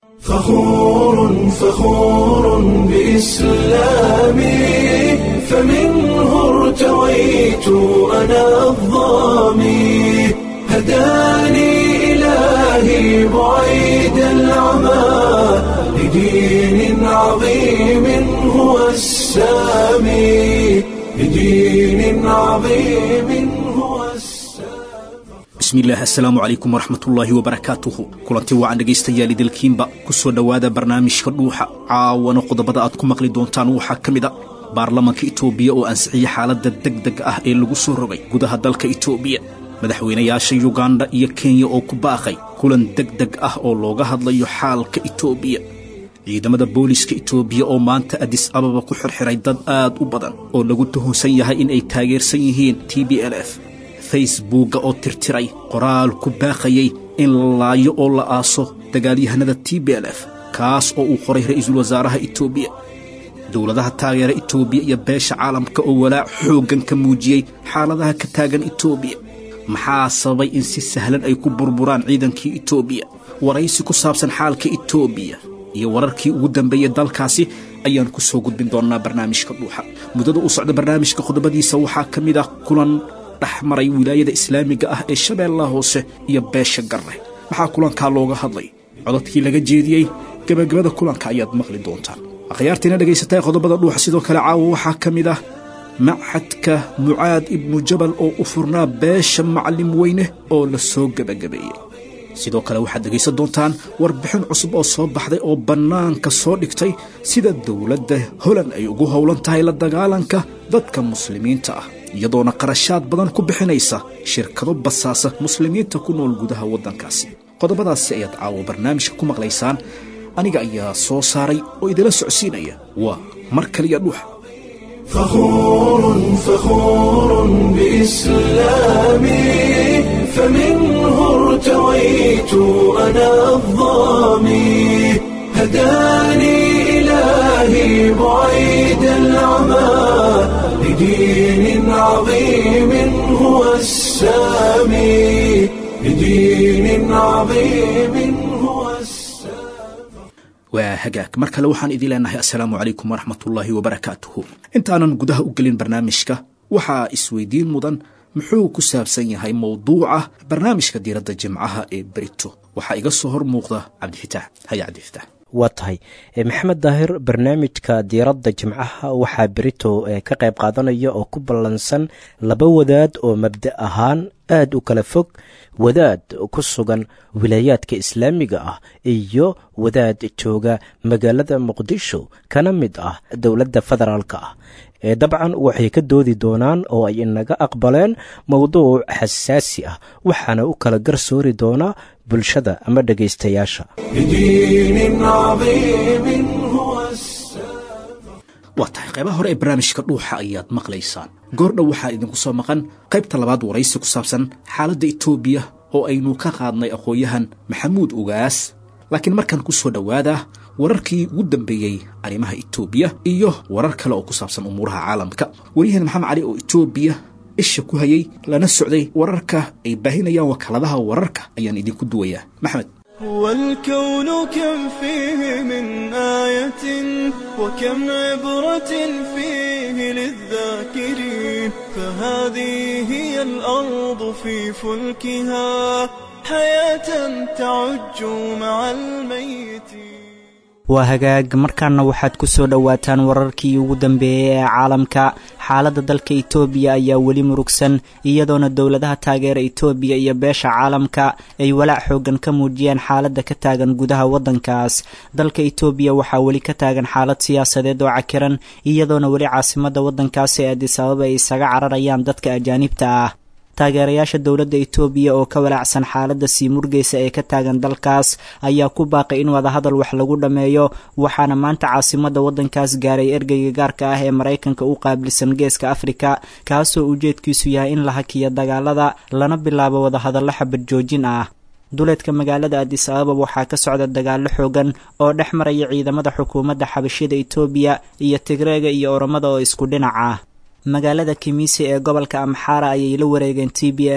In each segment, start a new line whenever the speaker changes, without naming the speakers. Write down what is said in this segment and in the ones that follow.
فخور فخور بإسلامي فمنه ارتويت أنا الضامي هداني إلهي بعيد العمى لدين عظيم هو السامي لدين عظيم هو السامي
bismillaah assalaamu calaykum waraxmatullaahi wabarakaatuhu kulanti wacan dhegaystayaal idilkiinba ku soo dhowaada barnaamijka dhuuxa caawana qodobada aad ku maqli doontaan waxaa ka mid a baarlamanka itoobiya oo ansixiyey xaaladda degdeg ah ee lagu soo rogay gudaha dalka itoobiya madaxweynayaasha yugandha iyo kenya oo ku baaqay kulan degdeg ah oo looga hadlayo xaalka itoobiya ciidamada booliska itoobiya oo maanta adis ababa ku xirxiray dad aad u badan oo lagu tuhunsan yahay in ay taageersan yihiin t b l f facebookga oo tirtiray qoraal ku baaqayay in la laayo oo la aaso dagaalyahanada t b l f kaas oo uu qoray ra'iisul wasaaraha itoobiya dowladaha taageera itoobiya iyo beesha caalamka oo walaac xooggan ka muujiyey xaaladaha ka taagan itoobiya maxaa sababay in si sahlan ay ku burburaan ciidankii itoobiya waraysi ku saabsan xaalka itoobiya iyo wararkii ugu dambeeyey dalkaasi ayaan ku soo gudbin doonnaa barnaamijka dhuuxa muddada u socda barnaamijka qodobadiisa waxaa ka mid ah kulan dhex maray wilaayada islaamiga ah ee shabeellaha hoose iyo beesha garre maxaa kulankaa looga hadlay codadkii laga jeediyey gebagabada kulanka ayaad maqli doontaan akhyaartiina dhegaysataa qodobada dhuuxa sidoo kale caawa waxaa ka mid ah machadka mucaad ibnu jabal oo u furnaa beesha macallim weyne oo la soo gebagabeeyey sidoo kale waxaad dhegaysan doontaan warbixin cusub oo soo baxday oo bannaanka soo dhigtay sida dowladda holand ay ugu howlan tahay la dagaalanka dadka muslimiinta ah iyadoona qarashaad badan ku bixinaysa shirkado basaasa muslimiinta ku nool gudaha waddankaasi qodobadaasi ayaad caawo barnaamijka ku maqlaysaan aniga ayaa soo saaray oo idila socsiinaya waa mar kaliya dhuuxa
فخور فخور بإسلامي فمنه ارتويت أنا الضامي هداني إلهي بعيد العمى لدين عظيم هو السامي لدين عظيم هو السامي
waa hagaag mar kale waxaan idin leenahay assalaamu calaykum waraxmatullaahi wabarakaatuhu intaanan gudaha u gelin barnaamijka waxaa isweydiin mudan muxuu ku saabsan yahay mowduuca barnaamijka diiradda jimcaha ee berito waxaa iga soo hor muuqda cabdifitaax haya cabdifitaax
waa tahay maxamed daahir barnaamijka diiradda jimcaha waxaa berito ka qayb qaadanaya oo ku ballansan laba wadaad oo mabda ahaan aad u kala fog wadaad ku sugan wilaayaadka islaamiga ah iyo wadaad jooga magaalada muqdisho kana mid ah dowladda federaalka ah ee dabcan waxay ka doodi doonaan oo ay inaga aqbaleen mowduuc xasaasi ah waxaana u kala garsoori doonaa bulshada ama dhegaystayaasha
لدين عظيم هو السامي
waa tahay qaybaha hore ee barnaamijka dhuuxa ayaad maqlaysaan goordhow waxaa idinku soo maqan qaybta labaad waraysi ku saabsan xaaladda itoobiya oo aynu ka qaadnay aqoon-yahan maxamuud ugaas laakiin markan ku soo dhowaada wararkii ugu dambeeyey arrimaha itoobiya iyo warar kale oo ku saabsan umuuraha caalamka waryahan maxamed cali oo itoobiya isha ku hayay lana socday wararka ay baahinayaan wakaaladaha wararka ayaan idinku duwayaa maxamed
والكون كم فيه من آية وكم عبرة فيه للذاكرين فهذه هي الأرض في فلكها حياة تعج مع الميتين
waa hagaag markaana waxaad ku soo dhowaataan wararkii ugu dambeeyey ee caalamka xaaladda dalka itoobiya ayaa weli murugsan iyadoona dowladaha taageera itoobiya iyo beesha caalamka ay walaac xoogan ka muujiyeen xaaladda ka taagan gudaha waddankaas dalka itoobiya waxaa weli ka taagan xaalad siyaasadeed oo cakiran iyadoona weli caasimadda waddankaas ee adis ababa ay isaga cararayaan dadka ajaanibta ah taageerayaasha dowladda itoobiya oo ka walaacsan xaaladda sii murgeysa ee ka taagan dalkaas ayaa ku baaqay in wadahadal wax lagu dhammeeyo waxaana maanta caasimadda waddankaas gaaray ergeyga gaarka ah ee maraykanka u qaabilsan geeska afrika kaasoo ujeedkiisu yahay in la hakiyo dagaalada lana bilaabo wadahadallo xabad joojin ah duleedka magaalada adis ababa waxaa ka socda dagaallo xoogan oo dhex maraya ciidamada xukuumadda xabashida itoobiya iyo tigreega iyo oromada oo isku dhinac ah magaalada kimisi ee gobolka amxaara ayay la wareegeen t b l f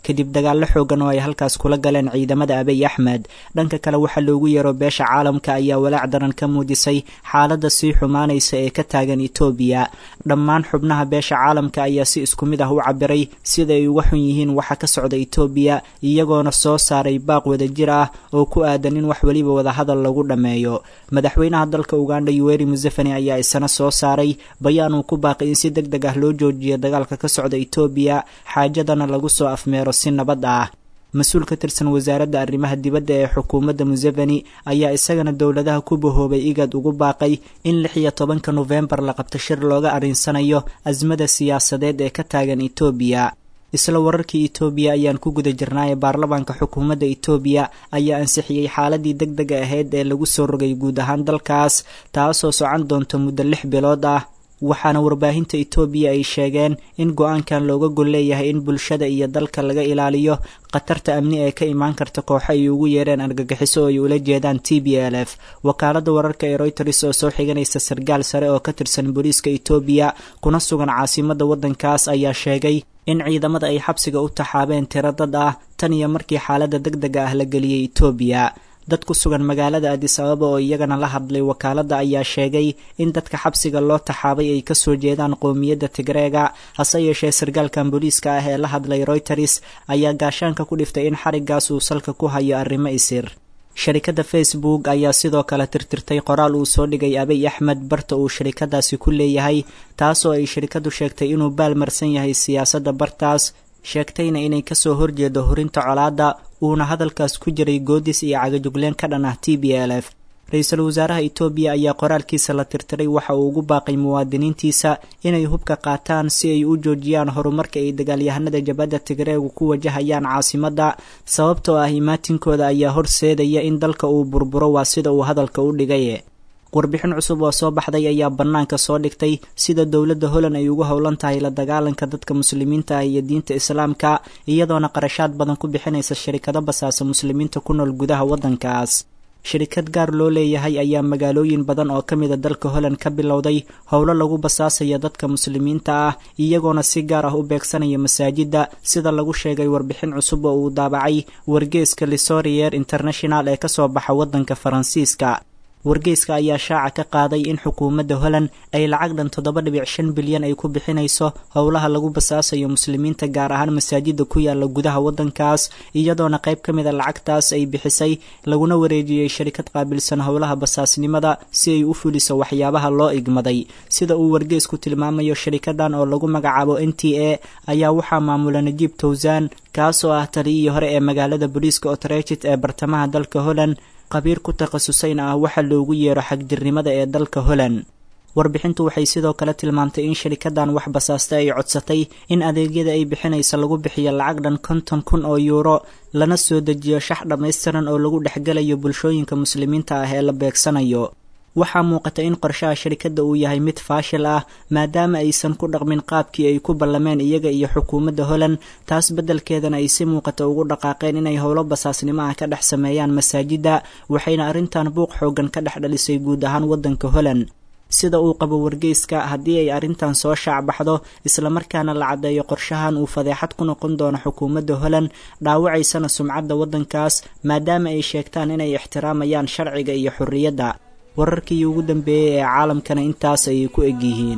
kadib dagaallo xoogan oo ay halkaas kula galeen ciidamada abiy axmed dhanka kale waxaa loogu yeero beesha caalamka ayaa walaac daran ka muujisay xaaladda sii xumaanaysa ee ka taagan etoobiya dhammaan xubnaha beesha caalamka ayaa si isku mid ah u cabiray sida ay uga xun yihiin waxa ka socda etoobiya iyagoona soo saaray baaq wadajir ah oo ku aadan in wax weliba wadahadal lagu dhammeeyo madaxweynaha dalka uganda yuweri museveni ayaa isana soo saaray bayaan uu ku baaqay in si deg deg ah loo joojiyo dagaalka ka socda etoobiya xaajadana lagu soo afmeero si nabad ah mas-uul ka tirsan wasaaradda arrimaha dibadda ee xukuumadda museveni ayaa isagana dowladaha ku bahoobay igad ugu baaqay in lix iyo tobanka nofembar la qabto shir looga arrinsanayo asmada siyaasadeed ee ka taagan etoobiya isla wararkii etoobiya ayaan ku guda jirnaaye baarlamaanka xukuumadda etoobiya ayaa ansixiyey xaaladii deg dega ahayd ee lagu soo rogay guud ahaan dalkaas taasoo socon doonta muddo lix bilood ah waxaana warbaahinta etoobiya ay sheegeen in go-aankan looga gol leeyahay in bulshada iyo dalka laga ilaaliyo khatarta amni ee ka imaan karta kooxo ay ugu yeereen argagixiso oo ay ula jeedaan t b l f wakaaladda wararka ee royters oo soo xiganaysa sargaal sare oo ka tirsan booliiska etoobiya kuna sugan caasimadda waddankaas ayaa sheegay in ciidamada ay xabsiga u taxaabeen tiro dad ah tan iyo markii xaaladda deg dega ah la geliyey etoobiya dad ku sugan magaalada adis ababa oo iyagana la hadlay wakaaladda ayaa sheegay in dadka xabsiga loo taxaabay ay kasoo jeedaan qowmiyadda tigreega hase yeeshee sargaalkan booliiska ah ee la hadlay royters ayaa gaashaanka ku dhiftay in xarigaas uu salka ku hayo arrimo isir sharikadda facebook ayaa sidoo kale tirtirtay qoraal uu soo dhigay abiy axmed barta uu sharikadaasi ku leeyahay taasoo ay sharikaddu sheegtay inuu baalmarsan yahay siyaasadda bartaas sheegtayna inay kasoo horjeedo horinta colaadda uuna hadalkaas ku jiray goodis iyo cagajugleen ka dhan ah t b l f ra-iisul wasaaraha etoobiya ayaa qoraalkiisa la tirtiray waxa uu ugu baaqay muwaadiniintiisa inay hubka qaataan si ay u joojiyaan horumarka ay dagaalyahanada jabadda tigreegu ku wajahayaan caasimadda sababtoo ah imaatinkooda ayaa horseedaya in dalka uu burburo waa sida uu hadalka u dhigay warbixin cusub oo soo baxday ayaa bannaanka soo dhigtay sida dowladda holland ay ugu howlan tahay la dagaalanka dadka muslimiinta ah iyo diinta islaamka iyadoona qarashaad badan ku bixinaysa shirikado basaasa muslimiinta ku nool gudaha waddankaas shirikad gaar loo leeyahay ayaa magaalooyin badan oo ka mida dalka holland ka bilowday howlo lagu basaasaya dadka muslimiinta ah iyagoona si gaar ah u beegsanaya masaajidda sida lagu sheegay warbixin cusub oo uu daabacay wargeeska lisorier international ee kasoo baxa waddanka faransiiska wargeyska ayaa shaaca ka qaaday in xukuumadda holland ay lacag dhan toddoba dhibic shan bilyan ay ku bixinayso howlaha lagu basaasayo muslimiinta gaar ahaan masaajida ku yaala gudaha waddankaas iyadoona qayb ka mid a lacagtaas ay bixisay laguna wareejiyey sharikad qaabilsan howlaha basaasnimada si ay u fuliso waxyaabaha loo igmaday sida uu wargeysku tilmaamayo sharikadan oo lagu magacaabo n t a ayaa waxaa maamula najiib towsan kaasoo ah taliyihii hore ee magaalada booliiska otrechit ee bartamaha dalka holland qabiir ku takhasusayna ah waxa loogu yeero xagjirnimada ee dalka holland warbixintu waxay sidoo kale tilmaamtay in sharikadan wax basaasta ay codsatay in adeegyada ay bixinaysa lagu bixiyo lacag dhan konton kun oo yuuro lana soo dejiyo shax dhammaystiran oo lagu dhexgelayo bulshooyinka muslimiinta ah ee la beegsanayo waxaa muuqata in qorshaha sharikadda uu yahay mid faashil ah maadaama aysan ku dhaqmin qaabkii ay ku ballameen iyaga iyo xukuumadda holland taas beddelkeedana ay si muuqata ugu dhaqaaqeen inay howlo basaasnimo ah ka dhex sameeyaan masaajidda waxayna arrintan buuq xoogan ka dhex dhalisay guud ahaan waddanka holland sida uu qabo wargeyska haddii ay arrintan soo shaacbaxdo islamarkaana la caddeeyo qorshahan uu fadeexad ku noqon doono xukuumadda holland dhaawacaysana sumcadda waddankaas maadaama ay sheegtaan inay ixtiraamayaan sharciga iyo xorriyadda wararkii ugu dambeeyey ee caalamkana intaas ayay ku egyihiin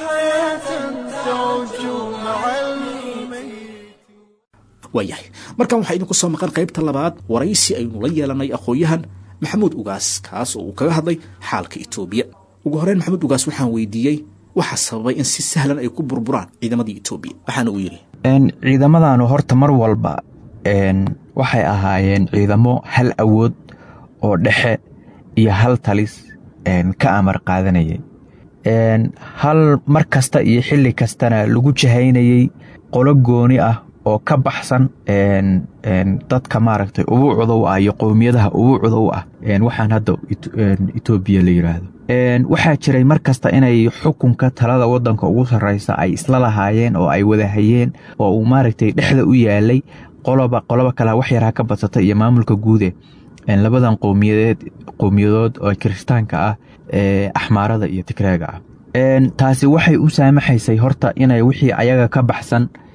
waayahay markan waxaa idinku soo maqan qaybta labaad waraysi aynu la yeelanay aqoon-yahan maxamuud ugaas kaas oo uu kaga hadlay xaalka etoobiya ugu horeyn maxamuud ugaas waxaan weydiiyey waxaa sababay in si sahlan ay ku burburaan ciidamadii etoobiya waxaana uu yidhi
ciidamadanu horta mar walba waxay ahaayeen ciidamo hal awood oo dhexe iyo hal talis ka amar qaadanayay hal mar kasta iyo xilli kastana lagu jahaynayey qolo gooni ah oo ka baxsan dadka maaragtay ubuucda u ah iyo qowmiyadaha ubuucda u ah waxaan hadda etoobiya la yidhaahdo waxaa jiray mar kasta inay xukunka talada wadanka ugu sarreysa ay isla lahaayeen oo ay wadahayeen oo uu maaragtay dhexda u yaalay qoloba qoloba kale wax yar ha ka badsata iyo maamulka guude labadan qowmiyadeed qowmiyadood oo kiristaanka ah ee axmaarada iyo tigreega ah taasi waxay u saamaxaysay horta inay wixii ayaga ka baxsan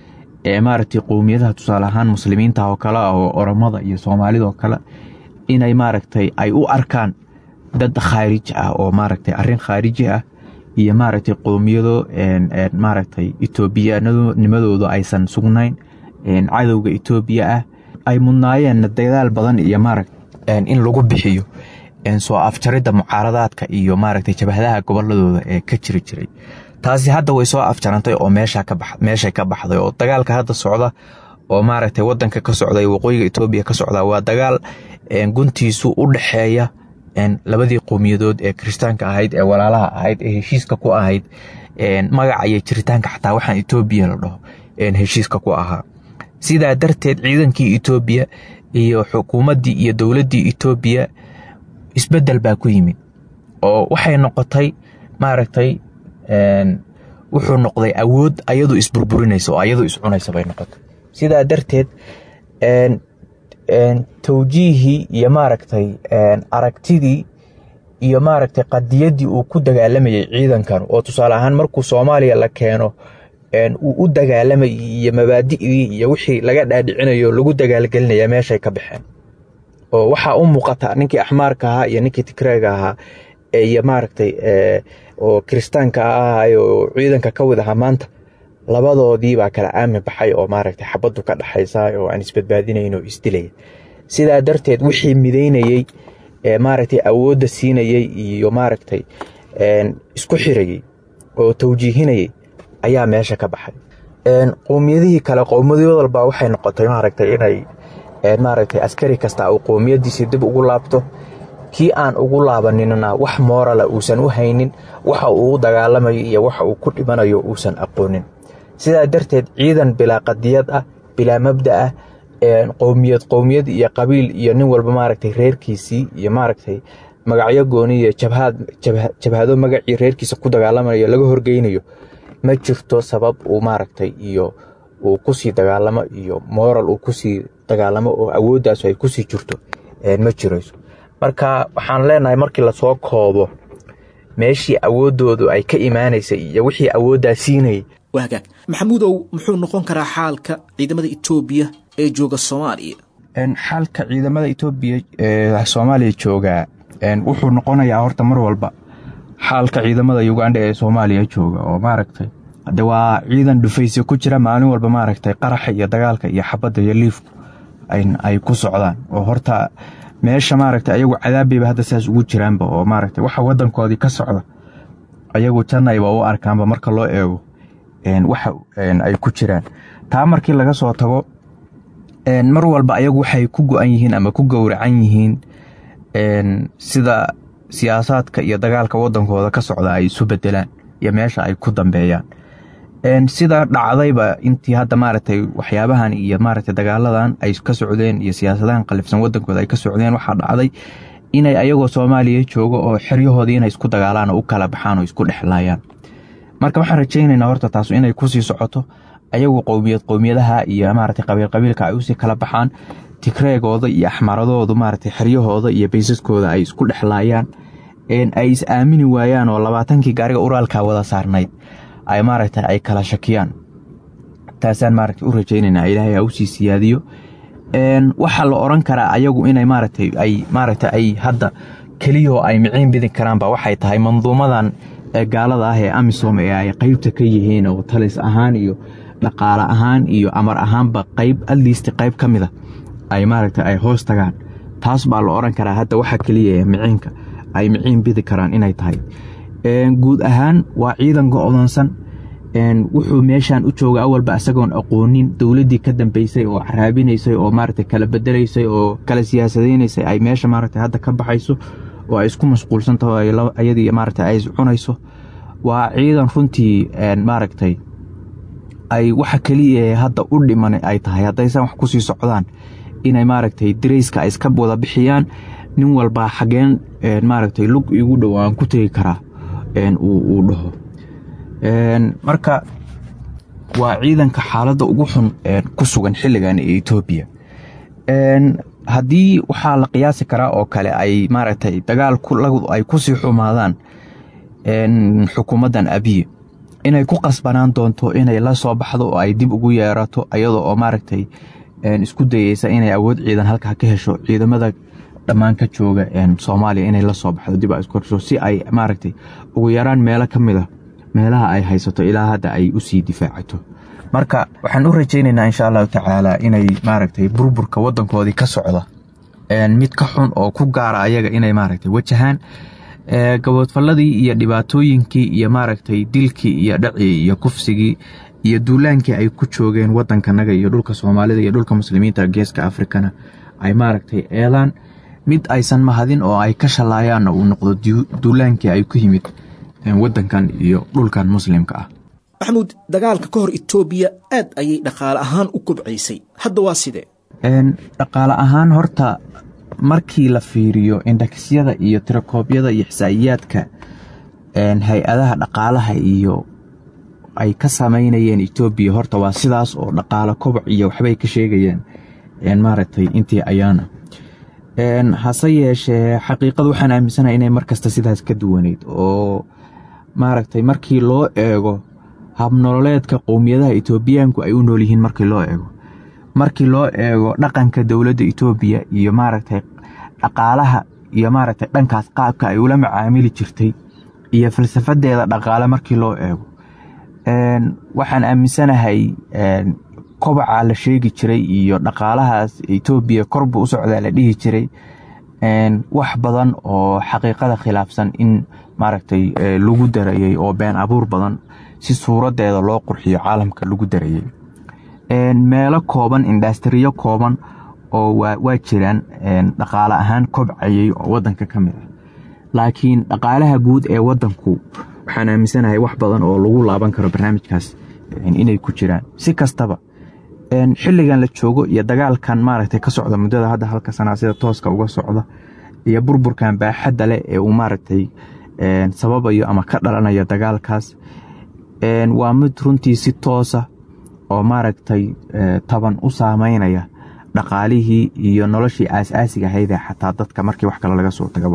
ee maaragtay qowmiyadaha tusaale ahaan muslimiinta oo kale ah oo oromada iyo soomaalida oo kale inay maaragtay ay u arkaan dad khaariji ah oo maaragtay arrin khaariji ah iyo maaragtay qowmiyado maaragtay etoobiyaanimadooda aysan sugnayn cadowga etoobiya ah ay mudnaayeen dadaal badan iyo maaragta in lagu bixiyo soo afjaridda mucaaradaadka iyo maaragtay jabhadaha goboladooda ee ka jiri jiray taasi hadda way soo afjarantay oo meeshay ka baxday oo dagaalka hadda socda oo maaragtay wadanka ka socda waqooyiga etoobiya ka socda waa dagaal guntiisu u dhexeeya labadii qowmiyadood ee kiristaanka ahayd ee walaalaha ahayd ee heshiiska ku ahayd magaca iyo jiritaanka xataa waxaan etoobiya la dhaho heshiiska ku ahaa sidaa darteed ciidankii etoobiya iyo xukuumaddii iyo dowladdii etoobiya isbeddel baa ku yimid oo waxay noqotay maaragtay wuxuu noqday awood ayadu isburburinaysa oo ayadu iscunaysa bay noqotay sidaa darteed tawjiihii iyo maaragtay aragtidii iyo maaragtay qadiyaddii uu ku dagaalamayay ciidankan oo tusaale ahaan markuu soomaaliya la keeno uu u dagaalamayay iyo mabaadi'dii iyo wixii laga dhaadhicinayo lagu dagaalgelinaya meeshay ka baxeen oo waxaa u muuqata ninkii axmaarka ahaa iyo ninkii tigreega ahaa iyo maaragtay oo kiristaanka ahay oo ciidanka ka wid ahaa maanta labadoodii baa kala aami baxay oo maaragtay xabaddu ka dhaxaysa oo aan isbadbaadinayn oo isdilaya sidaa darteed wixii midaynayey maaragtay awoodda siinayey iyo maaragtay isku xirayey oo tawjiihinayey ayaa meesha ka baxay qowmiyadihii kale qowmiyad walba waxay noqotay maaragtay inay maaragtay askari kasta uu qowmiyadiisii dib ugu laabto kii aan ugu laabaninna wax moorala uusan u haynin waxa uu u dagaalamayo iyo waxa uu ku dhimanayo uusan aqoonin sidaa darteed ciidan bilaa qadiyad ah bilaa mabda ah qowmiyad qowmiyad iyo qabiil iyo nin walba maaragtay reerkiisii iyo maaragtay magacyo gooni iyo jabhado magacii reerkiisa ku dagaalamayo laga horgeynayo ma jirto sabab uu maaragtay iyo uu kusii dagaalamo iyo moral uu kusii dagaalamo oo awooddaas ay kusii jirto ma jirayso marka waxaan leenahay markii lasoo koobo meeshii awooddoodu ay ka imaanaysay iyo wixii awooddaa siinayay
waa hagaag maxamuudow muxuu noqon karaa xaalka ciidamada etoobiya ee jooga soomaaliya
xaalka ciidamada etoobiya ee soomaaliya joogaa wuxuu noqonayaa horta mar walba xaalka ciidamada ugandha ee soomaaliya jooga oo maaragtay de waa ciidan dhufaysi ku jira maalin walba maaragtay qaraxa iyo dagaalka iyo xabadda iyo liifku ay ku socdaan oo horta meesha maaragtay ayagu cadaabayba hadda saas ugu jiraanba oo maaragtay waxa wadankoodii ka socda ayagu jannayba u arkaanba marka loo eego waxa ay ku jiraan taa markii laga soo tago mar walba ayagu waxay ku go-an yihiin ama ku gowracan yihiin sida siyaasaadka iyo dagaalka wadankooda ka socda ay isu bedelaan iyo meesha ay ku dambeeyaan sida dhacdayba intii hadda maaragtay waxyaabahan iyo maaragtay dagaaladan ay ka socdeen iyo siyaasadahan qalifsan wadankooda ay ka socdeen waxaa dhacday inay ayagoo soomaaliya joogo oo xeryahoodii inay isku dagaalaan oo u kala baxaan oo isku dhexlaayaan marka waxaan rajaynaynaa horta taas inay kusii socoto ayagu qowmiyad qowmiyadaha iyo maaragtay qabiil qabiilka ay usii kala baxaan tigreegooda iyo axmaradoodu maaragtay xeryahooda iyo baysaskooda ay isku dhexlaayaan ay is aamini waayaan oo labaatankii gaariga uraalka wada saarnayd ay maaragtay ay kala shakiyaan taasaan maaragtay u rajaynaynaa ilaahay ha usii siyaadiyo waxaa la oran karaa ayagu inay maaragtay ay maaragtay ay hadda keliyahoo ay miciin bidi karaanba waxay tahay manduumadan gaalada ah ee amisom ee ay qeybta ka yihiin oo talis ahaan iyo dhaqaale ahaan iyo amar ahaanba qeyb adliist qeyb ka mida ay maaragtay ay hoos tagaan taas baa la oran karaa hadda waxa keliya ee miciinka ay miciin bidi karaan inay tahay guud ahaan waa ciidan go-doonsan wuxuu meeshan u jooga awalba isagoon aqoonin dowladdii ka dambeysay oo caraabinaysay oo maaragtay kala bedelaysay oo kala siyaasadaynaysay ay meesha maaragtay hadda ka baxayso oo ay isku mashquulsan taho ayadii maaragtay ay iscunayso waa ciidan runtii maaragtay ay waxa keliya hadda u dhiman ay tahay haddaysan wax kusii socdaan inay maaragtay darayska ay iska wada bixiyaan nin walbaa xageen maaragtay lug igu dhow aan ku tegi karaa uu dhaho marka waa ciidanka xaaladda ugu xun ku sugan xilligan ee etoobiya haddii waxaa la qiyaasi karaa oo kale ay maaragtay dagaal ay kusii xumaadaan xukuumaddan abiye inay ku qasbanaan doonto inay la soo baxdo oo ay dib ugu yeerato iyadoo oo maaragtay isku dayeysa inay awood ciidan halkaa ka hesho ciidamada dhammaan ka jooga soomaaliya inay la soo baxdo dib isku hesho si ay maaragtay ugu yaraan meelo ka mid a meelaha ay haysato ilaa hadda ay usii difaacato marka waxaan u rajaynaynaa insha allahu tacaala inay maaragtay burburka wadankoodii ka socda mid ka xun oo ku gaara ayaga inay maaragtay wajahaan gaboodfalladii iyo dhibaatooyinkii iyo maaragtay dilkii iyo dhacii iyo kufsigii iyo duulaankii ay ku joogeen wadankanaga iyo dhulka soomaalida iyo dhulka muslimiinta geeska afrikana ay maaragtay eedaan mid aysan mahadin oo ay ka shallaayaanna uu noqdo duulaankii ay ku yimid wadankan iyo dhulkan muslimka ah
maxamuud dagaalka ka hor etoobiya aad ayay dhaqaale ahaan u kobcaysay hadda waa sidee
dhaqaale ahaan horta markii la fiiriyo indhakisyada iyo tirakoobyada iyo xisaa'iyaadka hay-adaha dhaqaalaha iyo ay ka samaynayeen etoobiya horta waa sidaas oo dhaqaale koboc iyo waxbay ka sheegayeen maaragtay intii ayaana hase yeeshee xaqiiqada waxaan aaminsanahay inay markasta sidaas ka duwaneyd oo maaragtay markii loo eego habnololeedka qowmiyadaha etoobiyaanku ay u nool yihiin markii loo eego markii loo eego dhaqanka dowladda etoobiya iyo maaragtay dhaqaalaha iyo maaragtay dhankaas qaabka ay ula macaamili jirtay iyo falsafadeeda dhaqaale markii loo eego waxaan aaminsanahay kobacaa la sheegi jiray iyo dhaqaalahaas etoobiya korbu u socdaa la dhihi jiray wax badan oo xaqiiqada khilaafsan in maaragtay lagu darayey oo been abuur badan si suuradeeda loo qurxiyo caalamka lagu darayey meelo kooban indastariyo kooban oo waa jiraan dhaqaale ahaan kobcayey oo wadanka ka mid ah laakiin dhaqaalaha guud ee wadanku waxaan aaminsanahay wax badan oo lagu laaban karo barnaamijkaas inay ku jiraan si kastaba xilligan la joogo iyo dagaalkan maaragtay ka socda muddada hadda halka sanaa sida tooska uga socda iyo burburkan baaxadda leh ee uu maaragtay sababayo ama ka dhalanayo dagaalkaas waa mid runtii si toosa oo maaragtay taban u saameynaya dhaqaalihii iyo noloshii aas-aasiga ahaydee xataa dadka markii wax kale laga soo tagaba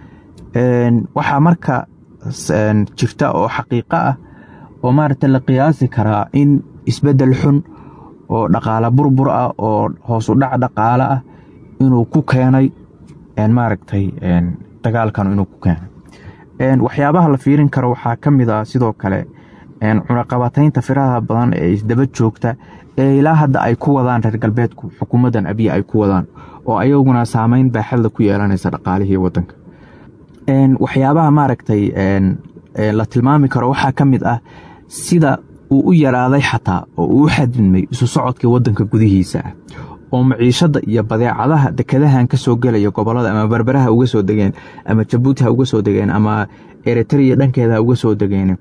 waxaa marka jirta oo xaqiiqo ah oo maaragtay la qiyaasi karaa in isbeddel xun oo dhaqaale burbur ah oo hoos u dhac dhaqaale ah inuu ku keenay maaragtay dagaalkan inuu ku keenay waxyaabaha la fiirin karo waxaa ka mid ah sidoo kale cunaqabataynta firaha badan ee isdaba joogta ee ilaa hadda ay ku wadaan reer galbeedku xukuumaddan abiya ay ku wadaan oo ayaguna saameyn baaxadla ku yeelanaysa dhaqaalihii wadanka waxyaabaha maaragtay la tilmaami karo waxaa ka mid ah sida uu u yaraaday xataa oo uu u xadidmay isu socodkii wadanka gudihiisa ah oo maciishada iyo badeecadaha dekadahan ka soo gelaya gobolada ama berberaha uga soo degeen ama jabuuti ha uga soo degeen ama eritrea dhankeeda ha uga soo degeen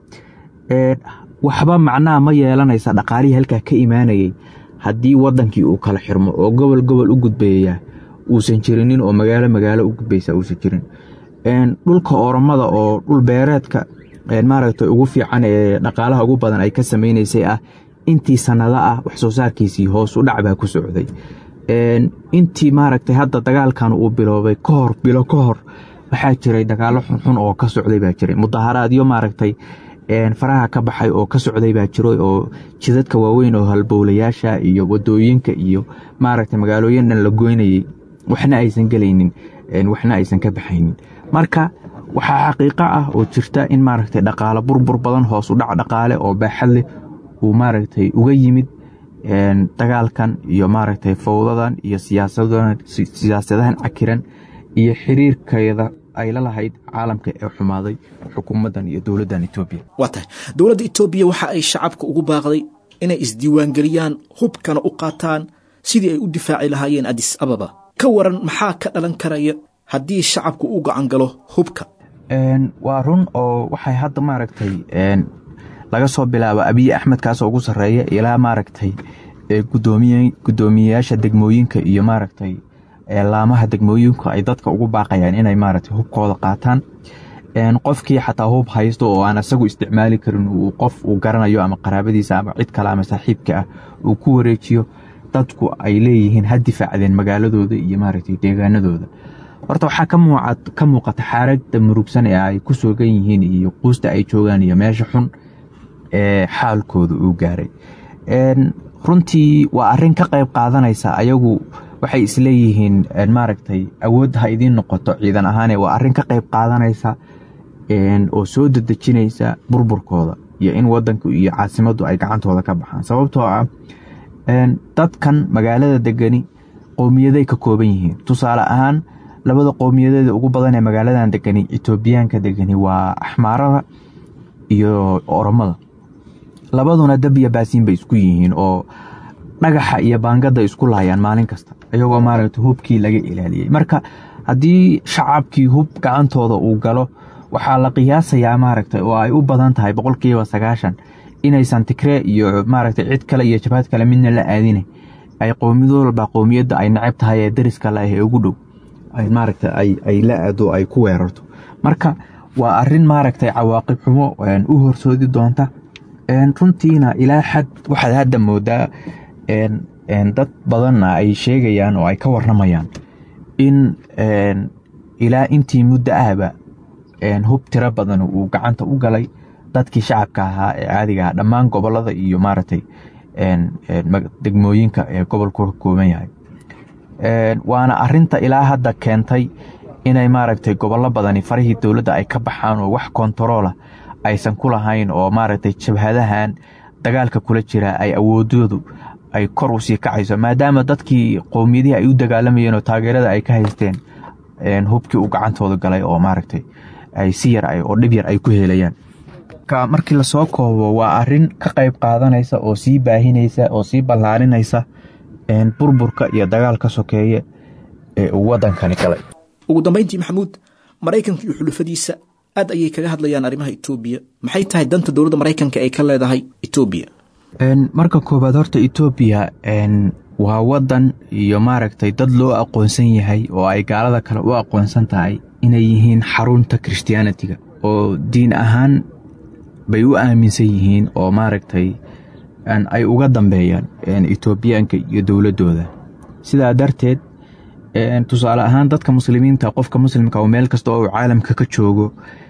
waxba macnaha ma yeelanaysa dhaqaalihii halkaa ka imaanayay haddii wadankii uu kala xirmo oo gobol gobol u gudbeeya uusan jirinin oo magaalo magaalo u gudbaysa uusan jirin dhulka oromada oo dhul beereedka maaragtay ugu fiican ee dhaqaalaha ugu badan ay ka samaynaysay ah intii sanado ah wax soo saarkiisii hoos u dhac baa ku socday intii maaragtay hadda dagaalkan uu biloobay kahor bilo ka hor waxaa jiray dagaalo xunxun oo ka socday baa jiray mudaharaadyo maaragtay faraha ka baxay oo ka socday baa jiray oo jidadka waaweyn oo halbowlayaasha iyo wadooyinka iyo maaragtay magaalooyin dhan la goynayay waxna aysan gelaynin waxna aysan ka baxaynin marka waxaa xaqiiqo ah oo jirta in maaragtay dhaqaale burbur badan hoos u dhac dhaqaale oo baaxad leh uu maaragtay uga yimid dagaalkan iyo maaragtay fowdadan iyo siyaasadahan cakiran iyo xiriirkeeda ay la lahayd caalamka ee xumaaday xukuumaddan iyo dowladdan etoobiya
waa tahay dowladda etoobiya waxa ay shacabka ugu baaqday inay isdiiwaangeliyaan hubkana u qaataan sidii ay u difaaci lahaayeen adis ababa ka waran maxaa ka dhalan karaya haddii shacabku u gacan galo hubka
waa run oo waxay hadda maaragtay laga soo bilaabo abiy axmed kaasoo ugu sarreeya ilaa maaragtay gudoomiyeyaasha degmooyinka iyo maaragtay laamaha degmooyinku ay dadka ugu baaqayaan inay maaragtay hubkooda qaataan qofkii xataa hub haysto oo aan isagu isticmaali karin uu qof uu garanayo ama qaraabadiisa ama cid kale ama saaxiibka ah uu ku wareejiyo dadku ay leeyihiin ha difaacdeen magaaladooda iyo maaragtay deegaanadooda horta waxaa ka muuqata xaaradda murugsan ee ay ku sugan yihiin iyo quusta ay joogaan iyo meesha xun ee xaalkooda uu gaaray runtii waa arrin ka qayb qaadanaysa ayagu waxay isleeyihiin maaragtay awood ha idiin noqoto ciidan ahaane waa arrin ka qayb qaadanaysa oo soo dedejinaysa burburkooda iyo in wadanku iyo caasimaddu ay gacantooda ka baxaan sababtoo ah dadkan magaalada degani qowmiyaday ka kooban yihiin tusaale ahaan labada qowmiyadeeda ugu badan ee magaaladan degani etoobiyaanka degani waa axmaarada iyo oromada labaduna dab iyo baasiin bay isku yihiin oo dhagaxa iyo baangada isku laayaan maalin kasta iyagoo maaragta hubkii laga ilaaliyey marka haddii shacabkii hub gacantooda uu galo waxaa la qiyaasayaa maaragta oo ay u badan tahay boqolkiiba sagaashan inaysan tigree iyo maaragta cid kale iyo jabhad kale midna la aadine ay qowmiyad walba qowmiyadda ay necab tahay ee dariska la ah ee ugu dhow maaragta ay la aado ay ku weerarto marka waa arin maaragtay cawaaqib xumo u horsoodi doonta runtiina ilaa xad waxaad hadda moodaa dad badanna ay sheegayaan oo ay ka warramayaan in ilaa intii muddo ahba hub tiro badan uu gacanta u galay dadkii shacabka ahaa ee caadiga ah dhammaan gobolada iyo maaragtay degmooyinka ee gobolku ka kooban yahay waana arinta ilaa hadda keentay inay maaragtay gobollo badani farihii dowladda ay ka baxaan oo wax kontaroola aysan ku lahayn oo maaragtay jabhadahan dagaalka kula jira ay awoodoodu ay kor u sii kacayso maadaama dadkii qowmiyadihii ay u dagaalamayeen oo taageerada ay ka haysteen hubkii u gacantooda galay oo maaragtay ay si yar oo dhib yar ay ku helayaan markii lasoo koobo waa arin ka qayb qaadanaysa oo sii baahinaysa oo sii ballaarinaysa burburka iyo dagaalka sokeeye ee uu wadankani galay
ugu dambayntii maxamuud maraykanka iyo xulufadiisa aad ayay kaga hadlayaan arrimaha etoobiya maxay tahay danta dowladda maraykanka ay ka leedahay etoobiya
marka koowaad horta etoobiya waa wadan iyo maaragtay dad loo aqoonsan yahay oo ay gaalada kale u aqoonsan tahay inay yihiin xarunta christianitiga oo diin ahaan bay u aaminsan yihiin oo maaragtay ay uga dambeeyaan etoobiyaanka iyo dowladooda sidaa darteed tusaale ahaan dadka muslimiinta qofka muslimka oo meel kasta oo uu caalamka ka joogo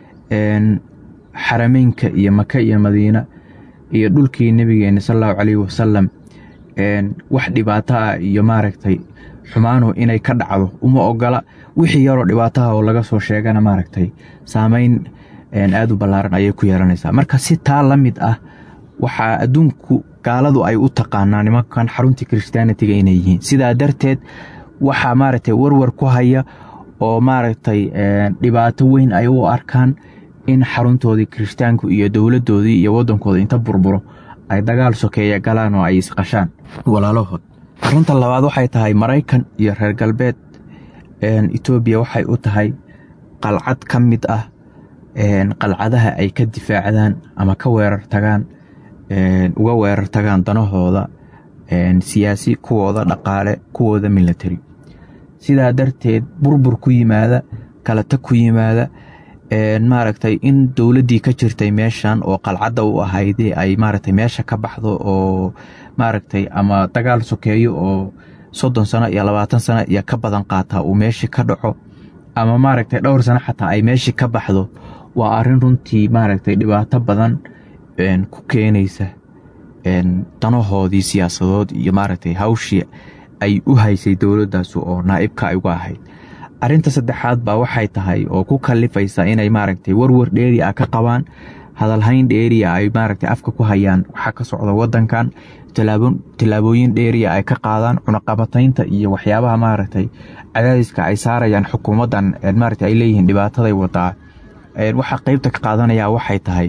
xarameynka iyo maka iyo madiina iyo dhulkii nebigeena salallahu caleyhi wasalam wax dhibaato ah iyo maaragtay xumaanu inay ka dhacdo uma ogola wixii yaroo dhibaataha oo laga soo sheegana maaragtay saameyn aada u ballaaran ayay ku yeelanaysaa marka si taa la mid ah waxaa adduunku gaaladu ay u taqaanaa nimankan xaruntii christianitiga inay yihiin sidaa darteed waxaa maaragtay warwar ku haya oo maaragtay dhibaato weyn ay u arkaan in xaruntoodii kirishtaanku iyo dowladoodii iyo wadankooda inta burburo ay dagaal sokeeya galaan oo ay isqashaan walaalahood arinta labaad waxay tahay maraykan iyo reer galbeed etoobiya waxay u tahay qalcad ka mid ah qalcadaha ay ka difaacdaan ama ka weerar tagaan uga weerar tagaan danahooda siyaasi kuwooda dhaqaale kuwooda milatari sidaa darteed burbur ku yimaada kalata ku yimaada maaragtay in dowladdii ka jirtay meeshan oo qalcadda u ahaydee ay maaragtay meesha ka baxdo oo maaragtay ama dagaal sokeeyo oo soddon sano iyo labaatan sano iyo ka badan qaataa uu meeshii ka dhaco ama maaragtay dhowr sano xataa ay meeshii ka baxdo waa arrin runtii maaragtay dhibaato badan ku keenaysa danahoodii siyaasadood iyo maaragtay hawshii ay u haysay dowladdaas oo naa'ibka ay uga ahayd arrinta saddexaad baa waxay tahay oo ku kalifaysa inay maaragtay warwar dheeri ah ka qabaan hadalhayn dheeriya ay maaragtay afka ku hayaan waxaa ka socda wadankan tillaabooyin dheeriya ay ka qaadaan cunaqabataynta iyo waxyaabaha maaragtay cadaadiska ay saarayaan xukuumaddan maaragtay ay leeyihiin dhibaataday wadaa waxaa qeybta ka qaadanaya waxay tahay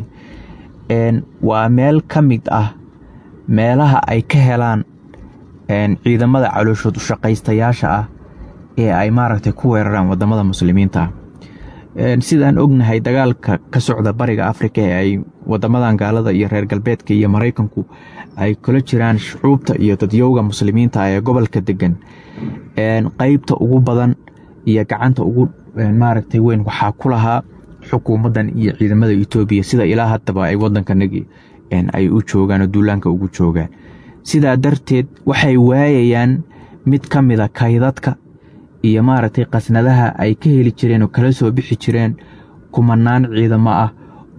waa meel ka mid ah meelaha ay ka helaan ciidamada calooshood ushaqaystayaasha ah ee ay maaragtay ku weeraraan wadamada muslimiinta ah sidaan ognahay dagaalka ka socda bariga afrika ee ay wadamadan gaalada iyo reer galbeedka iyo maraykanku ay kula jiraan shucuubta iyo dadyowga muslimiinta ah ee gobolka degan qeybta ugu badan iyo gacanta ugu maaragtay weyn waxaa ku lahaa xukuumaddan iyo ciidamada etoobiya sida ilaa haddaba ay wadankanagi ay u joogaan oo duulaanka ugu joogaan sidaa darteed waxay waayayaan mid ka mida kaydadka iyo maaragtay qasnadaha ay ka heli jireen oo kala soo bixi jireen kumanaan ciidamo ah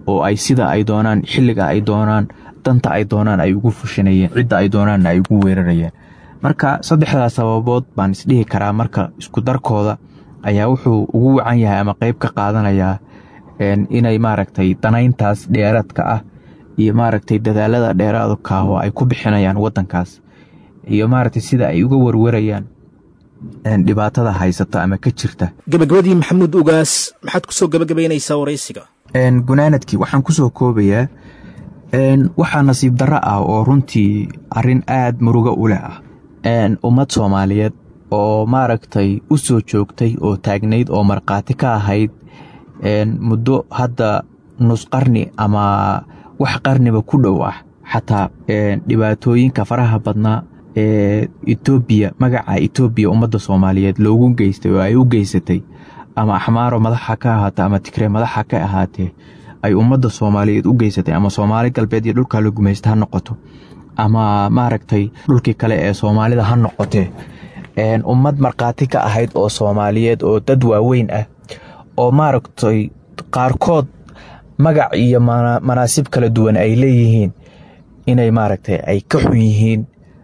oo ay sida ay doonaan xilliga ay doonaan danta ay doonaan ay ugu fushanayeen cidda ay doonaanna ay ugu weerarayeen marka saddexdaas sababood baan isdhihi karaa marka isku darkooda ayaa wuxuu ugu wacan yahay ama qeyb ka qaadanayaa inay maaragtay danayntaas dheeraadka ah iyo maaragtay dadaalada dheeraadka ah oo ay ku bixinayaan wadankaas iyo maaragtay sida ay uga warwarayaan dhibaatada haysata ama ka jirta
gabagabadii maxamuud ugaas maxaad ku soo gabagabaynaysaa waraysiga
gunaanadkii waxaan ku soo koobayaa waxaa nasiib darro ah oo runtii arrin aad murugo u leh ah ummad soomaaliyeed oo maaragtay u soo joogtay oo taagnayd oo markhaati ka ahayd muddo hadda nus qarni ama wax qarniba ku dhow ah xataa dhibaatooyinka faraha badnaa ee etoobiya magaca etoobiya ummadda soomaaliyeed loogu geystay oo ay u geysatay ama axmaaro madaxa ka ahaatee ama tigree madaxa ka ahaatee ay ummadda soomaaliyeed u geysatay ama soomaali galbeed iyo dhulkaa la gumaysta ha noqoto ama maaragtay dhulkii kale ee soomaalida ha noqotee ummad markhaati ka ahayd oo soomaaliyeed oo dad waaweyn ah oo maaragtay qaarkood magac iyo manaasib kala duwan ay leeyihiin inay maaragtay ay ka xun yihiin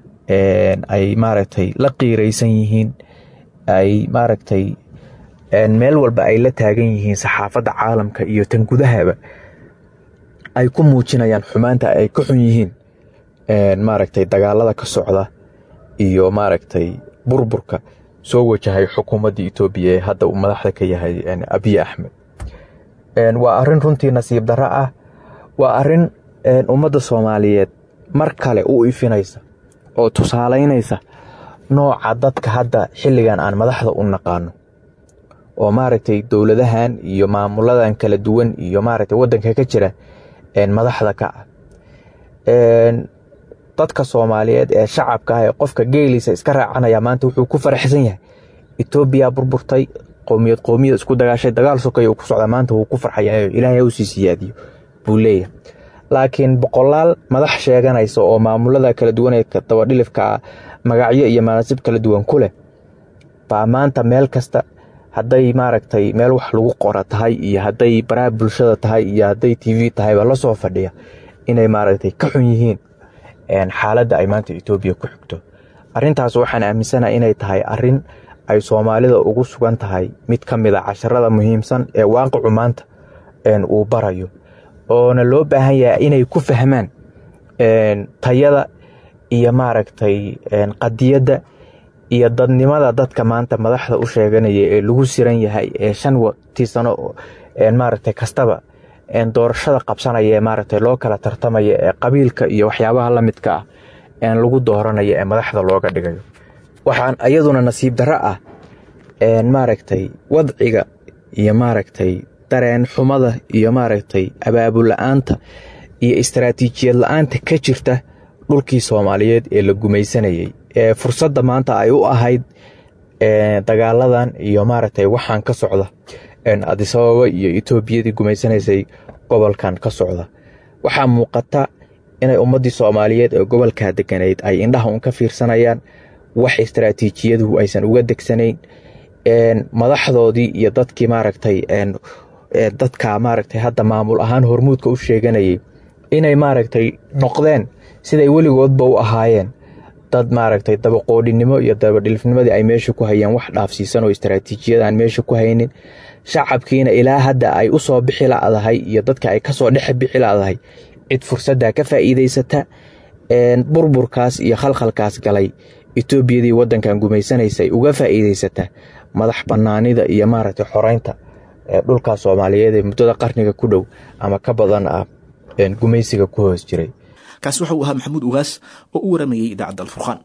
ay maaragtay la qiiraysan yihiin ay maaragtay meel walba ay la taagan yihiin saxaafadda caalamka iyo tan gudahaba ay ku muujinayaan xumaanta ay ka xun yihiin maaragtay dagaalada ka socda iyo maaragtay burburka soo wajahay xukuumadda etoobiya ee hadda uu madaxda ka yahay abiy axmed waa arrin runtii nasiib darro ah waa arrin ummadda soomaaliyeed mar kale u ifinaysa oo tusaalaynaysa nooca dadka hadda xilligan aan madaxda u naqaano oo maaragtay dowladahan iyo maamuladan kala duwan iyo maaragtay waddanka ka jira madaxda ka ah dadka soomaaliyeed ee shacabka ah ee qofka geeliisa iska raacanaya maanta wuxuu ku faraxsan yahay etoobiya burburtay qowmiyad qowmiyad isku dagaashay dagaal sokay uu ku socdaa maanta wuu ku farxayaa ilaahay u sii siyaadiyo buu leeyahay laakiin boqolaal madax sheeganaysa oo maamulada kala duwan ee dabadhilifka ah magacyo iyo manaasib kala duwan ku leh baa maanta meel kasta hadday maaragtay meel wax lagu qora tahay iyo hadday baraha bulshada tahay iyo hadday t v tahayba la soo fadhiya inay maaragtay ka xun yihiin xaaladda ay maanta etoobiya ku xigto arrintaas waxaan aaminsanaha inay tahay arrin ay soomaalida ugu sugan tahay mid ka mid a casharada muhiimsan ee waaqicu maanta uu barayo oona loo baahan yahay inay ku fahmaan tayada iyo maaragtay qadiyadda iyo dadnimada dadka maanta madaxda u sheeganaya ee lagu siran yahay ee shan tii sano maaragtay kastaba doorashada qabsanaya ee maaragtay loo kala tartamaya ee qabiilka iyo waxyaabaha la midka ah een lagu dooranaya ee madaxda looga dhigayo waxaan iyaduna nasiib darro ah maaragtay wadciga iyo maaragtay dareen xumada iyo maaragtay abaabul la-aanta iyo istaraatiijiyad la-aanta ka jirta dhulkii soomaaliyeed ee la gumaysanayay ee fursadda maanta ay u ahayd dagaaladan iyo maaragtay waxaan ka socda adisababa iyo etoobiyadii gumaysanaysay gobolkan ka socda waxaa muuqata inay ummaddii soomaaliyeed ee gobolkaa deganayd ay indhaha un ka fiirsanayaan wax istaraatiijiyadu aysan uga degsanayn madaxdoodii iyo dadkii maaragtay dadka maaragtay hadda maamul ahaan hormuudka u sheeganayay inay maaragtay noqdeen siday weligoodba u ahaayeen dad maaragtay dabaqoodhinimo iyo dabadhilifnimadii ay meesha ku hayeen wax dhaafsiisan oo istaraatiijiyada aan meesha ku haynin shacabkiina ilaa hadda ay u soo bixi ladahay iyo dadka ay kasoo dhex bixi ladahay cid fursadda ka faa'iidaysata burburkaas iyo khalkhalkaas galay etoobiyadii waddankan gumaysanaysay uga faa'iidaysata madax bannaanida iyo maaragtay xoreynta dhulkaa soomaaliyeed ee muddada qarniga ku dhow ama ka badan ah gumaysiga ku hoos jiray
kaasi waxa uu ahaa maxamuud ugaas oo u waramayey idaacadda alfurqaan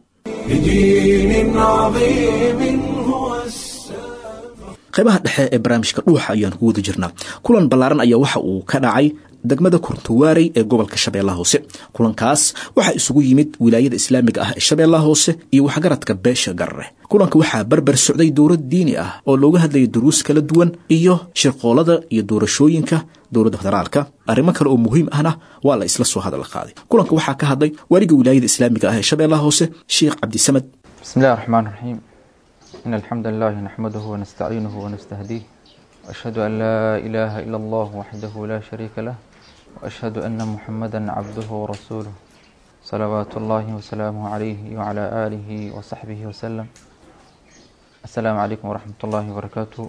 بدين عظيم هو السلام
qaybaha dhexe ee barnaamijka dhuuxa ayaan ku wada jirnaa kulan ballaaran ayaa waxa uu ka dhacay degmada kurtuwaarey ee gobolka shabeellaha hoose kulankaas waxaa isugu yimid wilaayada islaamiga ah ee shabeellaha hoose iyo waxgaradka beesha garare kulanka waxaa barbar socday dowlad diini ah oo looga hadlayay duruus kala duwan iyo shirqoolada iyo doorashooyinka dowladda federaalka arrimo kale oo muhiim ahna waa la isla soo hadal qaaday kulanka waxaa ka hadlay waaliga wilaayada islaamiga ah ee shabeellaha hoose sheekh cabdisamed
بسم الله الرحمن الرحيم إن الحمد لله نحمده ونستعينه ونستهديه وأشهد أن لا إله إلا الله وحده لا شريك له وأشهد أن محمدا عبده ورسوله صلوات الله وسلامه عليه وعلى آله وصحبه وسلم السلام عليكم ورحمة الله وبركاته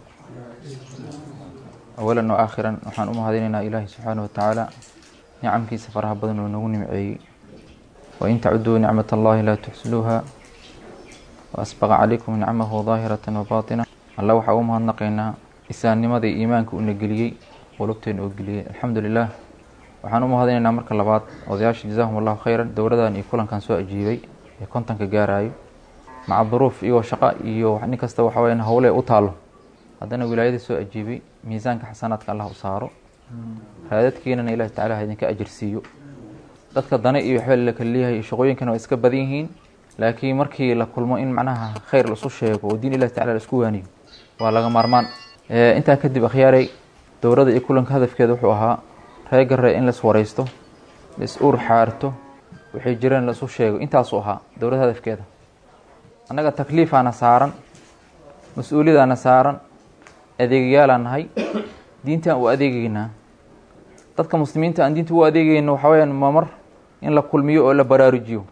أولا وآخرا waxaan u mahadinaynaa ilaahi subxaanaه watacaala nicamkiisa faraha badan oo nagu nimceeyey wain tacuduu nicmat allahi laa tuxsiluuha waasbaqa calaykum nicamahu daahirata wabaطina alla waxaa u mahadnaqaynaa islaamnimadii iimaanka una geliyey qulubteena oo geliyey alxamdu lilah waxaan u mahadinaynaa marka labaad odayaasha jazaahum allahu khayran dowladan iyo kulankan soo ajiibay ee kontanka gaarayo maca duruuf iyagoo shaqo iyo nin kasta waxa weya howle u taalo haddana wilaayadii soo ajiibay miisaanka xasanaadka allah u saaro raadadkiinana ilahi tacala ha idinka ajirsiiyo dadka dane iyo waxba la kala leeyahay shaqooyinkana waa iska badan yihiin laakiin markii la kulmo in macnaha khayr laisu sheego oo diin ilahi tacala la isku waaniyo waa laga maarmaan intaa kadib akhyaaray dowladda iyo kulanka hadafkeeda wuxuu ahaa reer garre in lais wareysto lais uur xaarto waxay jireen laisu sheego intaasuu ahaa dowladda hadafkeeda annaga takliifaana saaran mas-uuliyadaana saaran adeegayaalaan nahay diintaan u adeegeynaa dadka muslimiinta aan diinta u adeegeyno waxaa weyaan mamar in la kulmiyo oo la baraarujiyo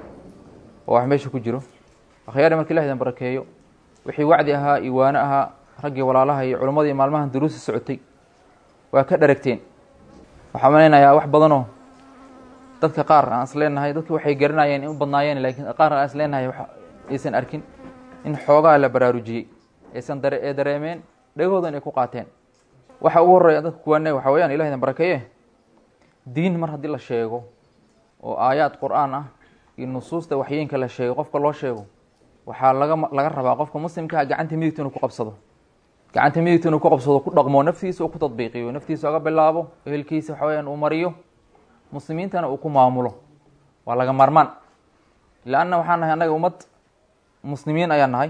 oo wax meesha ku jiro akhyaari marka ilah idin barakeeyo wixii wacdi ahaa iyo waano ahaa raggii walaalaha iyo culammadii maalmahan duruusa socotay waa ka dharagteen waxaa malaynayaa wax badanoo dadka qaar aan is leenahay dadka waxay garanayeen in u badnaayeen laakiin qaar aan is leenahay aysan arkin in xoogaa la baraarujiyey aysan dare ee dareemeen dhegahoodan ay ku qaateen waxa ugu horreeya dadka kuwaane waxa weyaan ilah idin barakeeye diin mar haddii la sheego oo aayaad qur-aan ah iyo nusuusta waxyeenka la sheego qofka loo sheego waxaa laga laga rabaa qofka muslimkaa gacanta midigta inuu ku qabsado gacanta midigta inuu ku qabsado ku dhaqmo naftiisa uu ku tadbiiqiyo naftiisa oga bilaabo ehelkiisa waxa weyaan uu mariyo muslimiintana uu ku maamulo waa laga maarmaan leanna waxaan nahay annaga ummad muslimiin ayaan nahay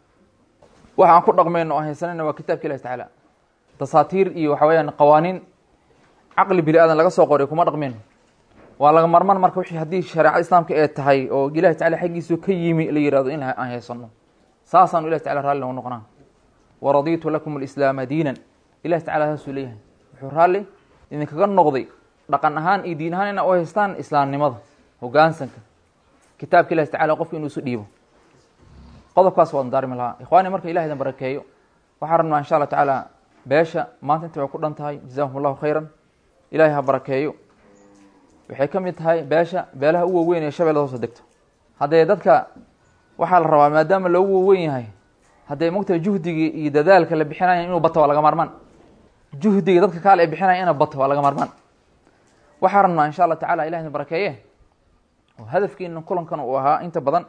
waxa aan ku dhaqmayno aan haysanayna waa kitaabka ilahi tacaala dasaatiir iyo waxa weyaan qawaaniin caqli bini aadan laga soo qoray kuma dhaqmayno waa laga marmaan marka wixii haddii shareecada islaamka ee tahay oo ilahi tacala xaggiisu ka yimi la yihahdo in aan haysano saasaanu ilahi tacala raalli nogu noqonaa waraditu lakum alislaama diinan ilahi tacala saasuu leeyahay wuxuu raalli idinkaga noqday dhaqan ahaan iyo diin ahaan ina u haystaan islaamnimada hogaansanka kitaabka ilahi tacala qofka inuu isu dhiibo qodobkaas waan daarmi lahaa ikhwaani marka ilahi idin barakeeyo waxaan rabnaa insha allah tacaala beesha maanta inta way ku dhan tahay jazahum allahu khayran ilahay ha barakeeyo waxay ka mid tahay beesha beelaha u waaweyn ee shabeellada hoose degto haddee dadka waxaa la rabaa maadaama loogu waaweyn yahay haddee mogtahay juhdigii iyo dadaalka la bixinaya inuu bato waa laga maarmaan juhdiga dadka kaale ay bixinaya ina bato waa laga maarmaan waxaa rabnaa insha allah tacala ilah idin barakeeye oo hadafkiina kulankan uu ahaa inta badan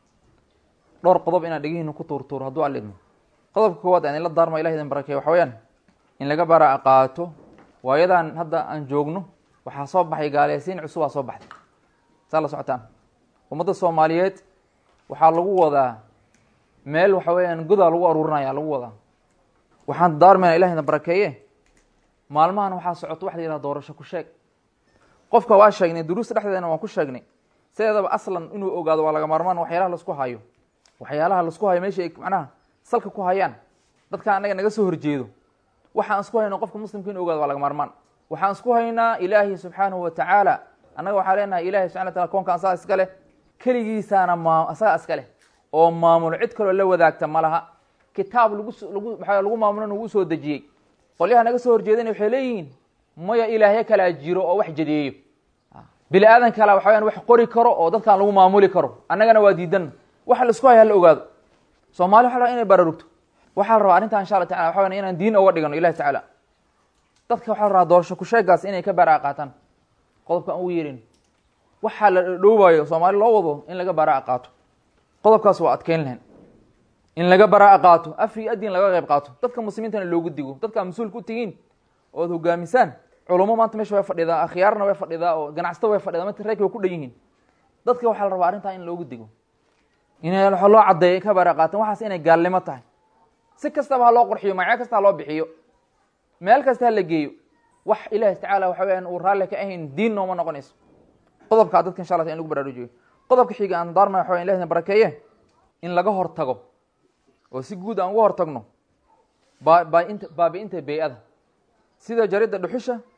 dhowr qodob inaan dhegihiina ku tuurtuuro hadduu alla idmo qodobka koowaad aan ila daarma ilah idin barakeeye waxa weyaan in laga bara qaato waayadan hadda aan joogno waxaa soo baxay gaaleysiin cusubaa soo baxday saa la socotaan ummadda soomaaliyeed waxaa lagu wadaa meel waxa weeyaan godaa lagu aruurinaya lagu wadaa waxaan daarmayna ilah idin barakeeye maalmahan waxaa socoto waxa la yihahda doorasho ku sheeg qofka waa sheegnay duruusta dhexdeedana waan ku sheegnay sideedaba aslan inuu ogaado waa laga maarmaan waxyaalaha laisku hayo waxyaalaha laisku hayo meesha ay macnaha salka ku hayaan dadka anaga naga soo horjeedo waxaan isku hayno qofka muslimka inu ogaado waa laga maarmaan waxaan isku haynaa ilaahi subxaanahu watacaala annaga waxaa leenahay ilahi subxana wataala koonka asaga iska leh keligiisaana maa asaga iska leh oo maamulo cid kaloo la wadaagta ma laha kitaab lagu lagu maxaa lagu maamulona wuu soo dejiyey qolyaha naga soo horjeedana waxay leeyihiin maya ilaahyo kalaa jiro oo wax jadeeyo bini aadan kala waxa wayaan wax qori karo oo dadkaan lagu maamuli karo annagana waa diidan waxa la isku haya hala ogaado soomali waxa la inay bararugto waxaa la rabaa arrintan insha allah tacala waxa wayan inaan diin oga dhigano ilahi tacaala dadka waxaa la rabaa doorasho kusheegaas inay ka baraa qaataan qodobka aan ugu yeerin waxaa la dhowaayo soomaali loo wado in laga baraa qaato qodobkaas waa adkeyn lahayn in laga baraa qaato afri adin laga qayb qaato dadka muslimiintana loogu digo dadka mas-uulka u tihiin ood hogaamisaan culamo maanta meesha way fadhidaa akhyaarna way fadhidaa oo ganacsato way fadhidaa mata reerka way ku dhan yihiin dadka waxaa la rabaa arrintaa in loogu digo inay waxa loo caddeeyo ka baraa qaataan waxaas inay gaalnimo tahay si kastaba ha loo qurxiyo magacyo kasta ha loo bixiyo meel kasta ha la geeyo wax ilaahi tacaala waxa weyaan uu raalli ka ahayn diin nooma noqonayso qodobkaa dadka insha allah in lagu baraarujiyo qodobka xiga aan daarmay waxa weyan ilahi barakeeye in laga hortago oo si guud aan uga hortagno baainta baabi-inta bey-ada sida jaridda dhuxusha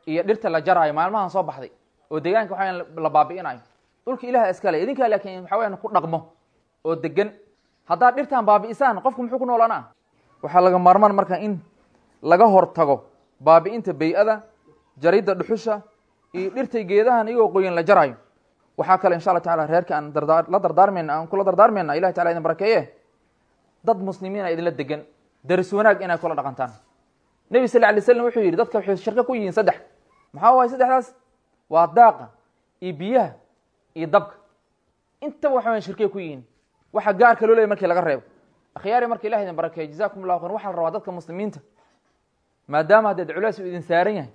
iyo dhirta la jaraayo maalmahan soo baxday oo deegaanka waxa weyaan la baabi'inayo dhulka ilaha iskale idinkaa laakiin waxa weyaan ku dhaqmo oo degan haddaad dhirtan baabi'isaan qofku muxuu ku noolanaa waxaa laga maarmaan marka in laga hortago baabi'inta bay-ada jaridda dhuxusha iyo dhirtay geedahan iyagoo qoyan la jaraayo waxaa kale insha alla tacala reerka aan dardaa la dardaarmayna aan kula dardaarmayna ilahi tacala idin barakeeye dad muslimiina idinla degan daris wanaag inay kula dhaqantaan nebi sal alay slam wuxuu yidhi dadka waxay shirko ku yihiin saddex maxaa waaye saddexdaas waa daaqa iyo biyaha iyo dabka intaba waxa wayan shirkay ku yihiin waxa gaarka loo leeyay markii laga reebo akhyaari marka ilahi idin barakeeye jazakum allahu khayr waxaa la rabaa dadka muslimiinta maadaama haddeed culays uu idin saaran yahay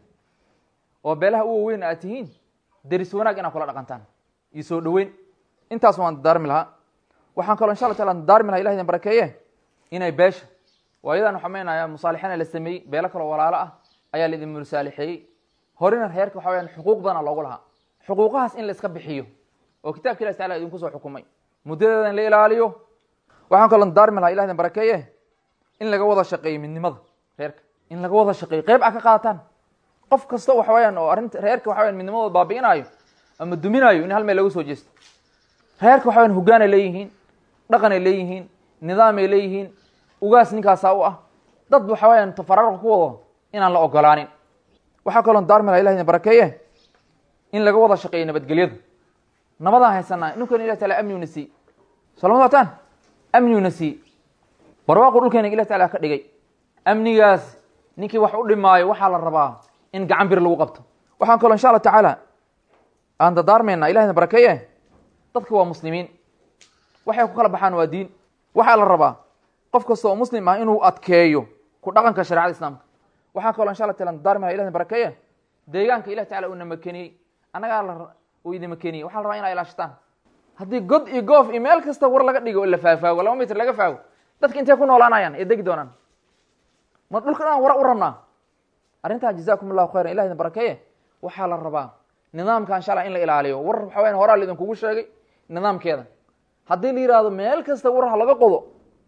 oo beelaha u waweyn aad tihiin deris wanaag inaad kula dhaqantaan iyo soo dhoweyn intaas waan dardaarmi lahaa waxaan kaloo insha alla taala dardaarmi laha ilah idin barakeeye inay beesha waayadan waxaa meenaya musaalixana la sameeyey beelo kaloo walaalo ah ayaa la idin musaalixeeyey horena reerka waxa weyaan xuquuq badana loogu lahaa xuquuqahaas in la iska bixiyo oo kitabka ilahi tacala idinku soo xukumay muddadeeda in la ilaaliyo waxaan kaloo dardaarmi lahaa ilah idin barakeeye in laga wada shaqeeyo midnimada reerka in laga wada shaqeeyo qeyb a ka qaadataan qof kasta waxa weyaan oo arrinta reerka waxa weyan midnimadooda baabi'inaayo ama duminaayo in hal meel laga soo jeesto reerka waxa weyan hoggaanay leeyihiin dhaqanay leeyihiin nidaamay leeyihiin ugaas ninkaasaa u ah dad waxa weyaan tafararqa ku wado inaan la ogolaanin waxaa kaloo daarmi laha ilah idin barakeeye in laga wada shaqeeyo nabadgelyada nabadaan haysanaa ninkan ilah taala amniuna sii solama wataan amniuna sii barwaaqu dhulkeena ilah taala ka dhigay amnigaas ninkii wax u dhimaayo waxaa la rabaa in gacan bir lagu qabto waxaan kaloo insha alla tacaala aan dardaarmayna ilah idin barakeeye dadka waa muslimiin waxay ku kala baxaan waa diin waxaa la rabaa qof kasta oo muslim ah inuu adkeeyo ku dhaqanka sharecada islaamka waxaa kaloo insha alla taala dardaarmi laha ilah idin barakeeye deegaanka ilah tacala uuna makeniyey annagaa la uu idin makeniyey waxaa la rabaa inaa ilaashataan haddii god iyo goof iyo meel kasta war laga dhigo oo la faafaago laba mitr laga faago dadka intay ku noolaanayaan ee degi doonaan ma dhulka dhan wara u rabnaa arrintan jazakum allahu khayran ilah idin barakeeye waxaa la rabaa nidaamka insha alla in la ilaaliyo war waxa weyan horaa la idinkugu sheegay nidaamkeeda haddii la yihahdo meel kasta war ha laga qodo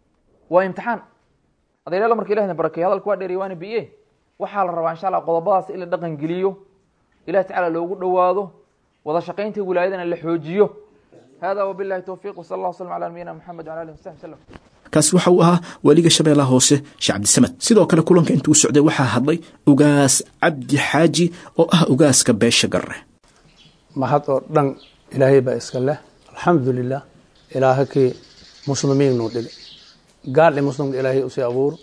waa imtixaan adeeryaal marka ilah idin barakeeye hadalka waa dheeriy waana biye waxaa la rabaa insha allah qodobadaas in la dhaqan geliyo ilahi tacala loogu dhowaado wada shaqaynta wilaayadana la xoojiyo hada wabilahi towfiq wsala allah wslam ala nabiyina moxamed wala alihi wasaxbi wslam
kaasi waxa uu ahaa weliga shabeellaha hoose sheekh cabdisamed sidoo kale kulanka intuu socday waxaa hadlay ugaas cabdi xaaji oo ah ugaaska beesha garre
mahad oo dhan ilaahay baa iska leh alxamdulilah ilaahakii muslimiin nuu dhigay gaal i muslimka ilaahay usii abuuro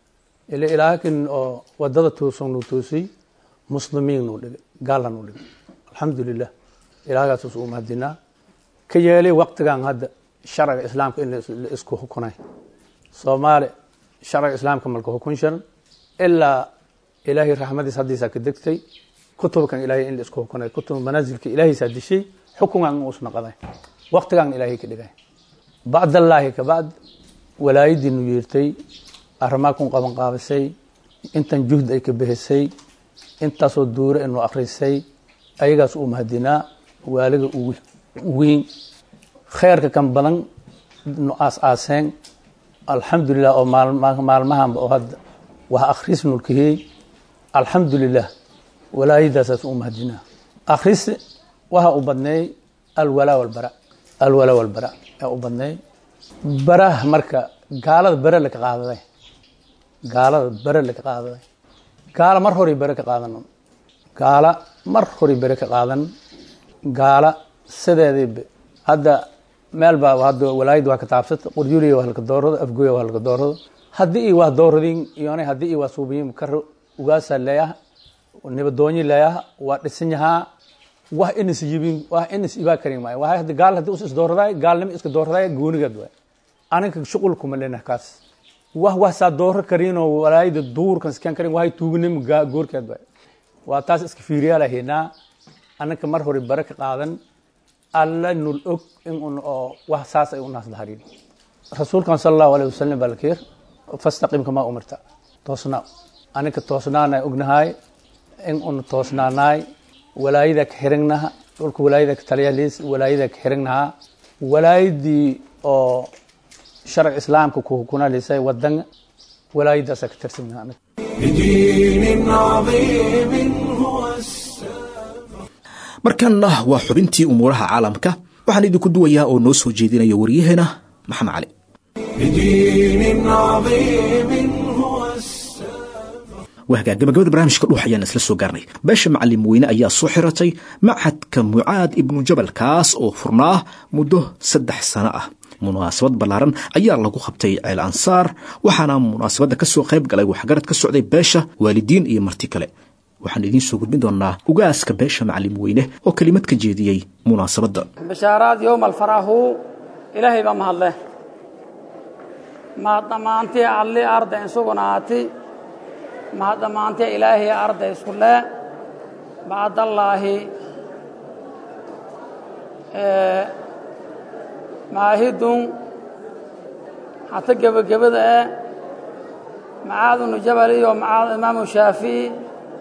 ile ilaahakin oo wadada tuusan nuu toosiy muslimiin nuu dhigay gaalna nuu dhigay alxamdulilah ilaahagaas us uu mahadinaa ka yeelay waqtigan hadda sharciga islaamka in la isku hukunay soomaali sharciga islaamka malka hukun sharan ilaa ilaahay raxmadiis haddiisaa ka degtay kutubkan ilaahay in la isku hukunay kutub manaasilka ilaahiisaa dishay xukungan in uus naqday waqtigan ilaahay ka dhigay bacdallaahi kabacd walaayadiinu yeertay arrimaa kun qaban qaabisay intan juhd ay ka bixisay intaasoo duure inuu akrisay ayagaas uu mahadinaa waaliga ugu weyn kheerka kan badan nu aas-aaseen alxamdulilah oo maalmahanba oo hadda wax akhris nulkahey alxamdulilah walaayadaasaas u mahadinaa akhris waxa u badneey alwalaa walbara alwalaa walbara yaa u badneey baraha marka gaalada bare laka qaadaday gaalada bare laka qaadaday gaala mar horay bare ka qaadan gaala mar horay bare ka qaadan gaala sideediiba hadda meel baa hadda walaayadda waa ka taabsata qorjuliya waa halka doorado afgoya waa halka doorado haddii i waa dooradin iyona haddii i waa suubiyin karo ugaasa leeyaha nibadoonyi leeyaha waa dhisan yahaa wax inis yibin wax inis ibaa karin maayo waa hadda gaal haddii us is dooradaay gaalnimo iska dooradaay goonigeed waay aniga shuqul kuma lena kaas wax wax saa dooro karinoo walaayada duurkan iskan karin wahay tuugnimo goorkeed waay waa taas iska fiiriyaa lahaynaa anaka mar hore bare ka qaadan alla nul og in un oo wax saas ay u naas daharin rasuulkan sala allahu alayh wasalam baa lakeer fastaqim kamaa umirta toosnaa anika toosnaana ognahay in un toosnaanaay walaayada ka xirignaha dhulka walaayada ka taliyaliis walaayada ka xirignaha walaayadii oo sharci islaamka ku hukunalisay wadan walaayadaasa ka tirsannaha
بدين عظيم هو السلام
markanna waa xubintii umuuraha caalamka waxaan idinku duwayaa oo noo soo jeedinaya waryaheena maxamed cali
بدين عظيم هو السلام
waagaa gabagabada barnaamijka dhuux ayaan isla soo gaarnay beesha macalin weyne ayaa soo xiratay machadka mucaad ibnu jabal kaas oo furnaa muddo saddex sano ah munaasabad ballaaran ayaa lagu qabtay ceel ansaar waxaana munaasabadda ka soo qayb galay waxgarad ka socday beesha waalidiin iyo marti kale waxaan idiin soo gudbin doonaa ugaaska beesha macalin weyne oo kelimad ka jeediyey munaasabadda
bishaaraad yowma alfarahu ilaahay baa mahadleh mahad dhammaantii alli arday insuganaati mahad dhammaantii ilaahay arday isku le bacdallaahi maahidun hata gebagabada eh macaad ibnu jabal iyo macaad imaamu shaafici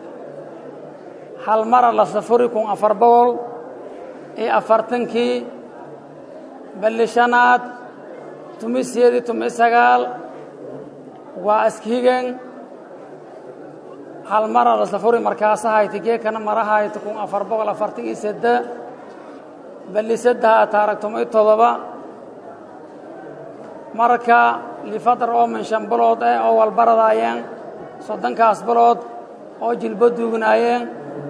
hal mara la safuri kun afar boqol iyo afartankii balli shanaad tumi siyeedi tumi sagaal waa askihigen hal mara la safuri markaasahayti geekana marahayti kun afar boqol afartan iyo sedde balli saddeha taarag tumi todoba marka lifadar oo min shan bilood eh oo walbaradaayeen soddonkaas bilood oo jilbo duugnaayeen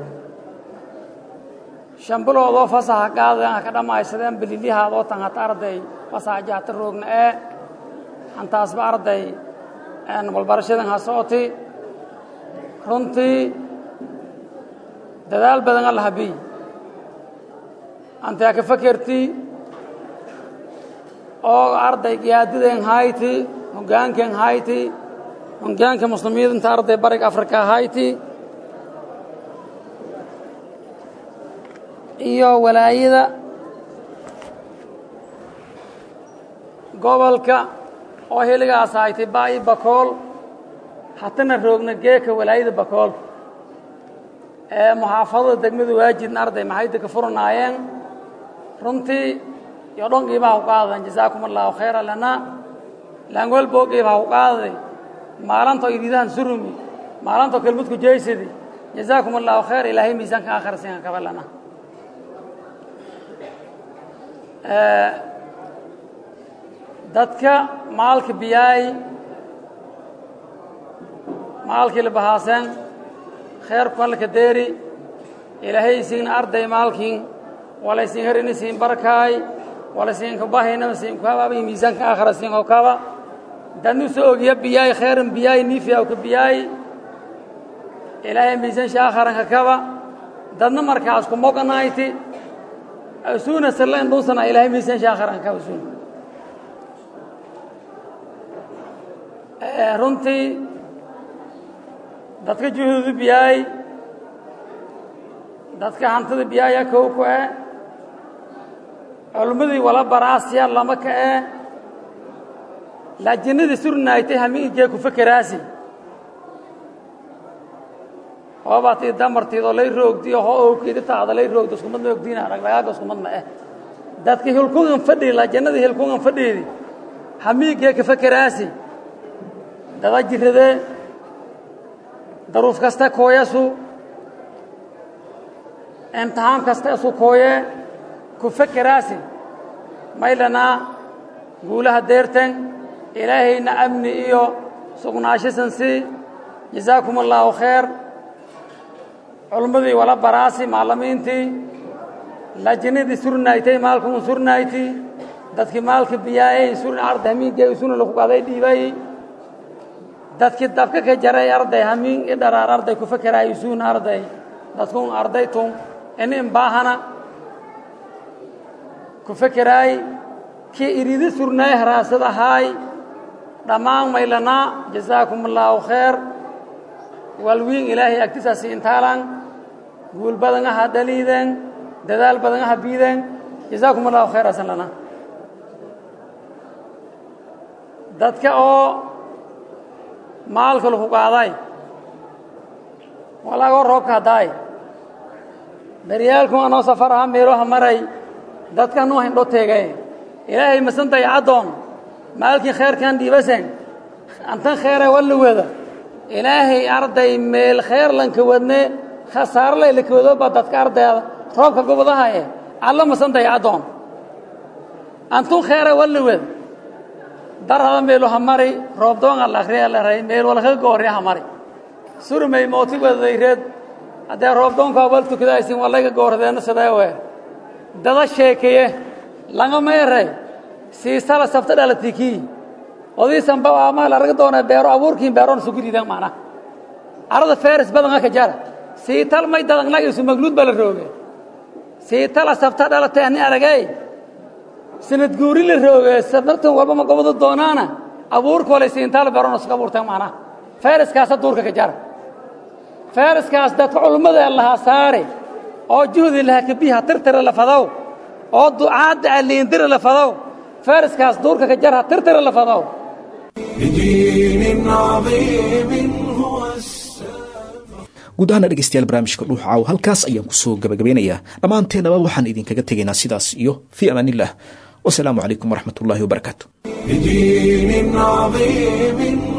shan bilood oo fasaxa qaadeen ha ka dhammaysadeen bililyahaad oo tan hata arday fasaxa jahta roogna ee hantaasba arday walbarashadan ha socoti runtii dadaal badan alla habiy antee ka fakerti oo arday giyaadideen hayti hogaankeen hayti hogaanka muslimiinta arday bariga afrika hayti iyo walaayada gobolka oo heligaas haytay baa'i bakool hatana roogna geeka walaayada bakool ee muxaafadada degmada waajidna arday maxayda ka furanaayeen runtii iyo dhon qiimaha ku qaadadan jazaakum allahu khayra lana laangwelboo qiimaha ku qaadaday maalantoo iridahan surumi maalantoo kelmudku jeysadi jazaakum allahu khayr ilaahay miisaanka aakhirasiinka kaba lana dadka maalka biyaay maalkii la bahaaseen kheerku allaka deeri ilaahay isiin arday maalkiin walaysiin herini siin barkaay walaysiin kabahayna siin kabaabay miisaanka aakhira siin oo kaba dadnu soo ogiya biyaay kheyran biyaay niifiya ka biyaay ilaahay miisaan shaakharanka kaba dadna markaas ku moganayti asuuna sallan dhunsana ilaahay miisaan shaakharanka kaba suuna runtii dadka juhuudu biyaay dadka hantida biyaaya kow ku eh culummadii wala baraasya lama ka eh laajinadii surnaaytay hamiinjee ku fekeraasi hoobaatii damartiidoo lay roogdiyo hoo owkeedi taada lay roogdo iskumadna ogdiina dhagdhagaaga iskumadna eh dadka hilkungan fadhii laajinadii hilkungan fadhiidi hamiinkee ka fekeraasi dada jiradee daruuf kasta kooyasu imtixaan kasta isu kooye ku fekeraasi maylanaa guulaha deerten ilaahayna amni iyo sugnaashisan sii jazaakum allaahu khayr culummadii wala baraasi maalamiintii lajinadii surnaaytay maalkun surnayti dadkii maalka biyaayay surna arday hamiinkee isuna laku qaday dhiibay dadkii dabka ka jaray arday hamiin i dharaar arday ku fekeraay isuun arday dadkun ardaytun inin baahana ku fekeraay kii iridi surnaay haraasad ahaay dhammaan maylanaa jazaakum allaahu khayr walwiin ilaahay agtisaasi intaalan guul badan aha dhaliideen dadaal badan aha biideen jazaakum allahu khayr asan lana dadka oo maalka laku qaaday walagoo roobka haddaay beryaalkun anoo safar aha meeloha maray dadka nuu hindho teegay ilaahay masantay caddoon maalkii khayrkan dhiibasen antan khayra walla wada ilaahay arday meel khayr lanka wadne khasaarlay laka wadooba dadka ardayda roobka gobadahaye alla masantahay addoon antun kheere walliwed darhada meelu ha mari roobdoon alla akhriya la ray meel walka goorya ha mari surmay mooti wedadayreed haddee roobdoonkaa wal tukadaaysin waa layga goordeena sidee wee dada sheekeye langama eray siisala sabta dhalatikii odiisanba amaa laraga doona beero abuurkiin beeroon sugu ridan macna arada feris badanga ka jara siital may dadangnagiisu magluud baa la rooge siitala sabta dhalata ani aragay sanad guuri la rooge sabnartan walba ma gobado doonaana abuurka walay siintaal beeroon isuga abuurtan macna feriskaasa duurka ka jara feriskaas dadka culummada lahaa saare oo juhdi lahaa kabiha tirtira la fadow oo ducaadda aliindira la fadow feriskaas duurka ka jarha tirtira la fadow
بدين عظيم هو السلام
guud ahaana dhegeystayaal barnaamijka dhuuxa caaw halkaas ayaan kusoo gabagabeynayaa dhammaanteennaba waxaan idinkaga tegaynaa sidaas iyo fii amaanillah wasalaamu calaykum waraxmat ullaahi wabarakaatu
بدين عظيم